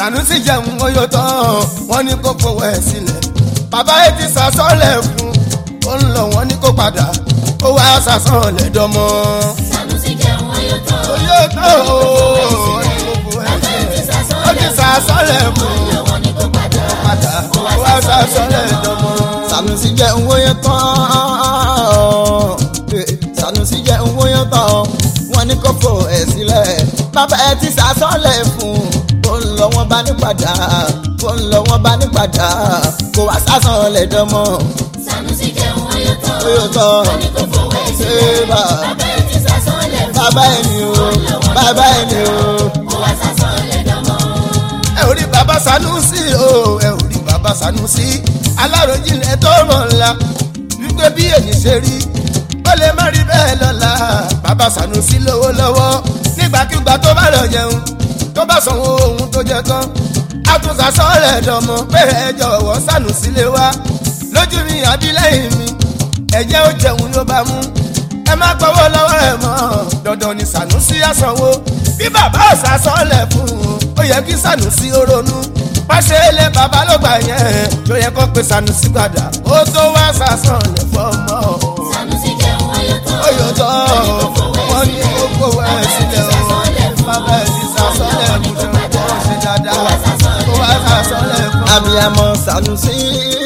Sànúsì jẹun oyó tán wọ́n ní kó fowó ẹ̀ sílẹ̀ bàbá yìí ti sàsọ́lẹ̀ fún ó ń lọ wọ́n ní kó padà ó wá sàsọ́lẹ̀ dọ́mọ́. Sànúsì jẹun oyó tán. oyó tán o wọ́n ní kó fowó ẹ̀ sílẹ̀ ó ti sàsọ́lẹ̀ fún Lọ́wọ́ ni kò padà. padà ó wá sàsọ́lẹ̀ dọ́mọ́. Sànúsì jẹ́ owó yẹn tán Sànúsì jẹ́ owó yẹn tán wọ́n ní kó fò ẹ̀ sílẹ̀ bàbá ẹ ti sàsọ́lẹ̀ fún ó ń lọ wọ́n bá ní padà ó ń lọ wọ́n bá ní padà kó wá sàsọ́lẹ̀ dánmọ́ Sànúsì jẹun oyó tán. oyó tán Wọ́n ní kò fowó ẹ̀ ṣé sílẹ̀. bá Bàbá ẹ̀ ti sàsọ́lẹ̀ fún. bàbá ẹ ní o bàbá ẹ ní o. Ó wá sàsọ́lẹ̀ dánmọ́. ẹ ò rí bàbá Sànúsì o ẹ ò rí bàbá Sànúsì aláròjinlẹ̀ tó mọ̀ ńlá wípé bí èyí ṣe rí ó lè má rí bẹ́ẹ̀ lọ́la bàbá Sànúsì lówó lọ́wọ́ nígbàkigbà tó bá lọ jẹun tó bá sanwó ohun tó jẹ tán àtúnṣà sọ́ọ̀lẹ̀ dọ̀mọ́ pé ẹ jọ̀wọ́ Sànúsì lè wá lójú mi àbí lẹ́yìn mi ẹ̀jẹ̀ ó jẹun ló bá mú ẹ má gbọ́wọ́ lọ́wọ́ ẹ̀ mọ́ dandan ni Sànúsì á sanwó bí bàbá ọ̀sà sọ́ọ̀lẹ̀ fún un ó yẹ kí Sànúsì ó ronú pàṣẹ ilé bàbá ló gbà yẹn ló yẹ kó pe Sànúsì padà ó tó wá sàsọ̀lẹ̀ fọmọ Sànúsì jẹun oyó tán. ó yọ tọ́ wọ́n ní gbogbo ẹ̀ sílẹ̀ o bàbá ẹ̀ ti sàsọ̀lẹ̀ fún un kó ṣe dáadáa kó wá sàsọ̀lẹ̀ fún un. abiyamọ Sànúsì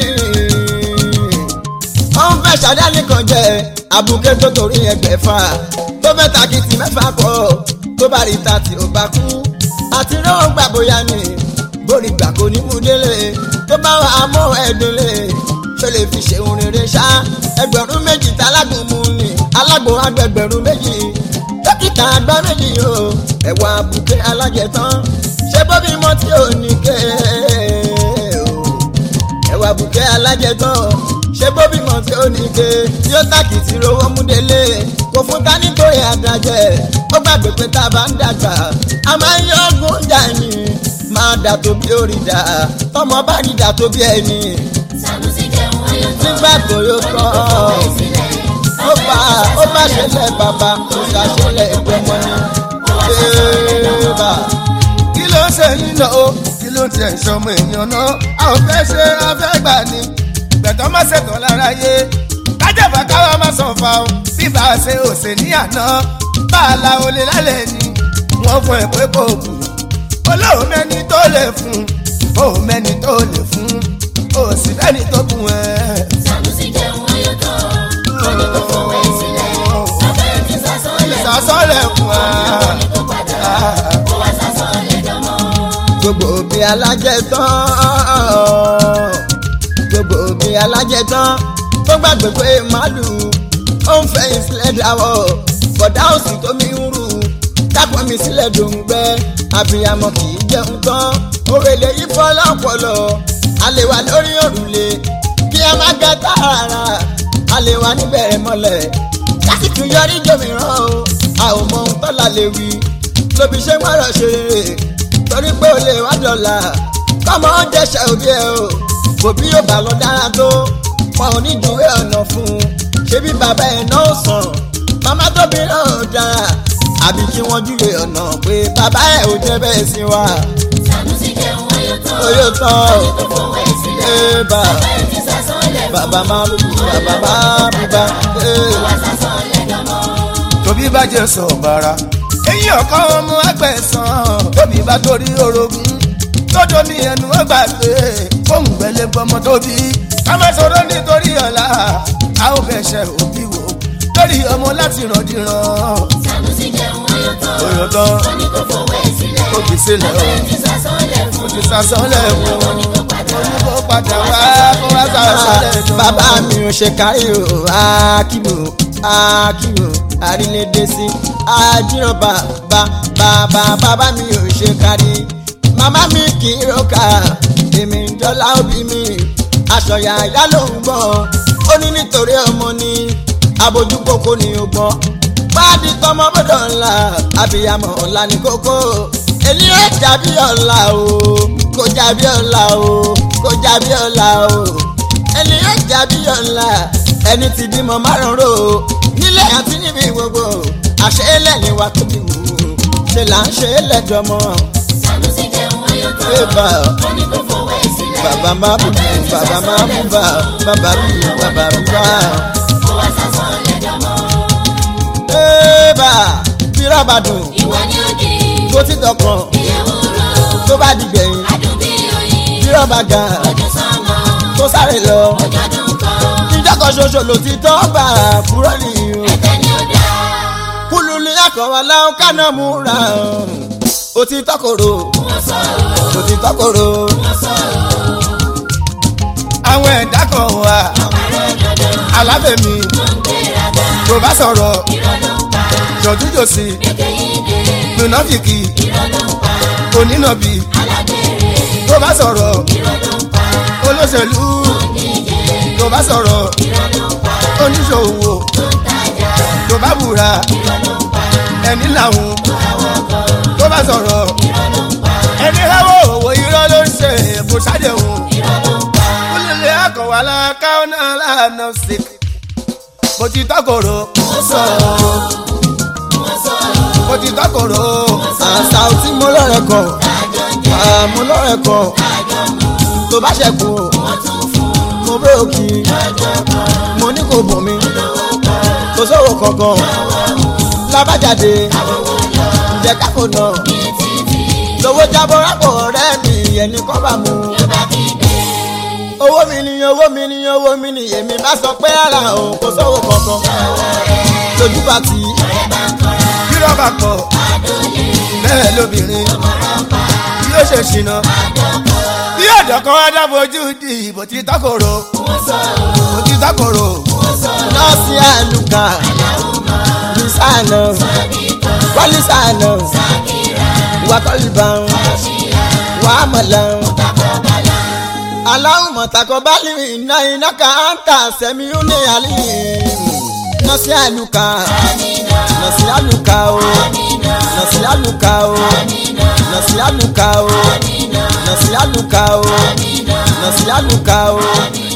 wọn fẹ́ ṣàdáni kan jẹ abuké tó torí ẹgbẹ̀fà tó fẹ́ takìtì mẹ́fà kọ tó bá rí ta tí ó bá kú àti náà gbà bóyá ni bórí gbà kò ní mú délé tó bá wà á mọ ẹdínlé tó lè fi ṣeun rere ṣá ẹgbẹ̀rún méjì tá alágùn mú ni alágùn agbẹgbẹ̀rún méjì dókítà àgbà méjì o ẹ̀wà abuké alájẹtán ṣé bóbí mọ́ tí ò ní ké o ẹwà bùkẹ́ alájẹtàn ṣé bóbímọ tí ó ní ike tí ó tàkìtì rówó múdélé kò fún ká nítorí àdájẹ ó gbàgbé pé tá a bá ń dàgbà a máa ń yọ ọgùn jà ní máa dà tó bí ó rí dà tọmọ bá rí dà tó bí ẹni Sànúsì jẹun oyó tán. nígbà tó yóò kọ́ ó bá ó bá ṣẹlẹ̀ bàbá kò sá ṣẹlẹ̀ ìgbọ́mọ ni ṣéèbà kí ló ń ṣe yín náà o kí ló ń tiẹ̀ ń ṣọmọ èèyàn náà a ò fẹ́ ṣe afẹ́ gbà ní gbẹ̀tọ́ má ṣètò lára yé kájàfà káwa má sàn fa o bí bá a ṣe òsè ní àná bá a la olè lálẹ́ ni wọ́n fún ẹ pé kò kù olóhùn mẹ́ni tó lè fún òun mẹ́ni tó lè fún òsì fẹ́ni tó kù ẹ̀. Sànúsì jẹun oyó tán. Wọ́n ní kò fowó ẹ̀ sílẹ̀. Bàbá ẹ̀ ti sàsọ́lẹ̀ fún. ìsàsọ́lẹ̀ fún wa. Lọ́wọ́ ni kò padà. Ó wá sàsọ́lẹ̀ dánmọ́. gbogbo òbí alájẹtán gbogbo òbí alájẹtán tó gbàgbé pé màálù ó ń fẹ̀yìn sílẹ̀ dáwọ́ bọ̀dá òsì tó mi ń rù dápọ̀ mi sílẹ̀ dòǹgbẹ́ àbíyamọ kì í jẹun tán òrèlè yìí fọ́ lọ́pọ̀lọ́ alẹ́ wa lórí òrùlé kí a má ga tààrà alẹ́ wa níbẹ̀rẹ̀ mọ́lẹ̀ lásìkò yọrí jòmíràn o a ò mọ ohun tọ́lá lè wí lóbi ṣé wọ́n rọ̀ ṣe rere torí pé o lè wá dọ̀là kọ́mọ jẹ́sẹ̀ òbí ẹ o bòbí yóò bá lọ dára tó wọn ò ní júwe ọ̀nà fún un ṣebí bàbá ẹ̀ náà ó sàn màmá tóbi náà ò dára àbí kí wọ́n júwe ọ̀nà pé bàbá ẹ̀ ò jẹ́ bẹ́ẹ̀ sí wa Sànúsì jẹun oyó tán. oyè tán Wọ́n ní kò fowó ẹ̀ sílẹ̀. ẹ bà Bàbá ẹ̀ ti sàsọ́lẹ̀ fún. bàbá máa lù bàbá bá bùbá ẹ. Ó wá sàsọ́lẹ̀ dánmọ́. tóbi bá jẹ sọ bàrà eyín ọkọ ọmọ agbẹ̀sán tóbi bá torí orogún tọ́jọ́ mi ẹnu ọgbà pé fóun gbẹ̀lẹ̀ gbọmọ tóbi ká má sọ̀rọ̀ nítorí ọ̀la a ó fẹsẹ̀ òbí wò lórí ọmọ láti ràndìràn Sànúsì jẹun oyó tán. oyè tán Wọ́n ní kò fowó ẹ̀ sílẹ̀. tóbi sílẹ̀ Bàbá o ẹ̀ ti sàsọ́lẹ̀ fún. ti sàsọ́lẹ̀ fún Lọ́wọ́ ni kò padà. oníkó padà wá kó wá sàsọ́lẹ̀ tó. bàbá mi ò ṣe kárí o akíbo akíbo àrílédé sí àjíròbà bá bàbá bàbá mi ò ṣe kárí màmá mi kì í roka èmi ń jọlá òbí mi aṣọ yàyà ló ń gbọ́ ó ní nítorí ọmọ ni abojúkókó ni ó gbọ́ pàdé tọmọ bọ́dọ̀ ńlá abiyamọ ọ̀la ní kókó èyí ó jàbí ọ̀la o kò jàbí ọ̀la o kò jàbí ọ̀la o ẹni yóò jàbí ọ̀la ẹni tí bímọ márùn ro nílé àti níbi gbogbo àṣẹ lẹ́yìn wa tó ti wù ú ṣe là ń ṣe lẹ́jọ́ mọ́. Sànúsì jẹun yóò tán. Ébà Ó ní kó fowó ẹ̀ sílẹ̀. bàbá má bù bàbá má bù bà bàbá bù bàbá bù bà. Ó wá sásán lẹ́jọ́ mọ́. Ébà bírọ̀ bá dùn Ìwọ ni ó di tó ti dọ̀kan ìyẹ̀wò rọ̀. tó bá dìgbẹ̀yìn Adùn bí oyin. bírọ̀ bá ga Ojú sánmọ̀. tó sáré lọ. Ọjọ́ dùn kan. Ìjọ́ kan ṣoṣo ló ti tọ́ gbà kúrọ́ nìyí o. Ẹ̀tẹ̀ ni ó dá. kúlù ní àkọ́wọ́ láwọn kánà múra ó ti tọkòrò Wọ́n sọ̀rọ̀. ó ti tọkòrò. Wọ́n sọ̀rọ̀. àwọn ẹ̀dá kan wà Àrò dandan. alábẹ̀mí Wọ́n ń gbéraga. tó bá sọ̀rọ̀ Irọ́ ló ń pa. jọ̀dújòsì Èké yìí dé. mùnáfìkì Irọ́ ló ń pa. onínàbì Alágbèrè. tó bá sọ̀rọ̀ Irọ́ ló ń pa. olóṣèlú Oníjẹ. tó bá sọ̀rọ̀ Irọ́ ló ń pa. oníṣòwò Tó ń tajà. tó bá búra Irọ́ ló ń pa. ẹni làwọn Àwọ̀ kan. tó bá sọ̀rọ̀ Irọ́ ló ń pa. ẹni hẹ́wọ́ òwò irọ́ ló ń ṣe kò ṣàdéhùn Irọ́ ló ń pa. olùlé akọ̀wálá káwọn náà lànà sí mo ti tọkọ̀rọ̀ Wọ́n sọ̀rọ̀. Wọ́n sọ̀rọ̀. mo ti tọkọ̀rọ̀ àṣà tí mo lọ́rẹ̀ kan Àjọ ń jẹ. àmú lọ́rẹ̀ kan Àjọ mú. tó bá ṣẹ̀kù Wọ́n tún fún. mo bróòkì Lọ́jọ́ kan. mo ní kò bùn mi Lówó kan. kò sówó kankan Lọ́wọ́ mú. lábàjáde Àwòwò lọ. jẹ́ kákò náà Ní títì. lówó jábọ̀ rápò ọ̀rẹ́ mi ẹni kọ́ bá mu. Ló bá kígbe. owó mi ni owó mi ni owó mi ni èmi bá sọ pé ara òun kò sówó kankan Lọ́wọ́ rẹ̀. lójú bá ti Ọ̀rẹ́ bá ń kọ́ra. kírọ̀ bá kọ̀ Adóye. bẹ́ẹ̀ lóbìnrin Ọmọràn pa. yóò ṣe ṣìnà Adọ́kọ̀. bí ọ̀dọ̀ kan wá dáfojú di ìbò tí tọkọ̀rọ̀ Wọ́n sọ̀rọ̀. mo ti tọkọ̀rọ̀ Wọ́n sọ̀rọ̀. nọ́ọ̀sì àlùkà Aláwùmọ̀. bísànà Sọ́díkọ̀. wálísànà Sákìrà. wàkọ́lìbàn Ọ̀ṣìyà. wàhámàlà Takọ̀bálà. aláwùmọ̀ takọ̀bálì iná iná ká ń tà sẹ́mi ó ní àlè nọ́ọ̀sì àlùkà Amina. nọ́ọ̀sì àlùkà o Amina. nọ́ọ̀sì àlùkà o Amina. nọ́ọ̀sì àlùkà o Amina. nọ́ọ̀sì àlùkà o Amina. nọ́ọ̀sì àlùkà o Amina.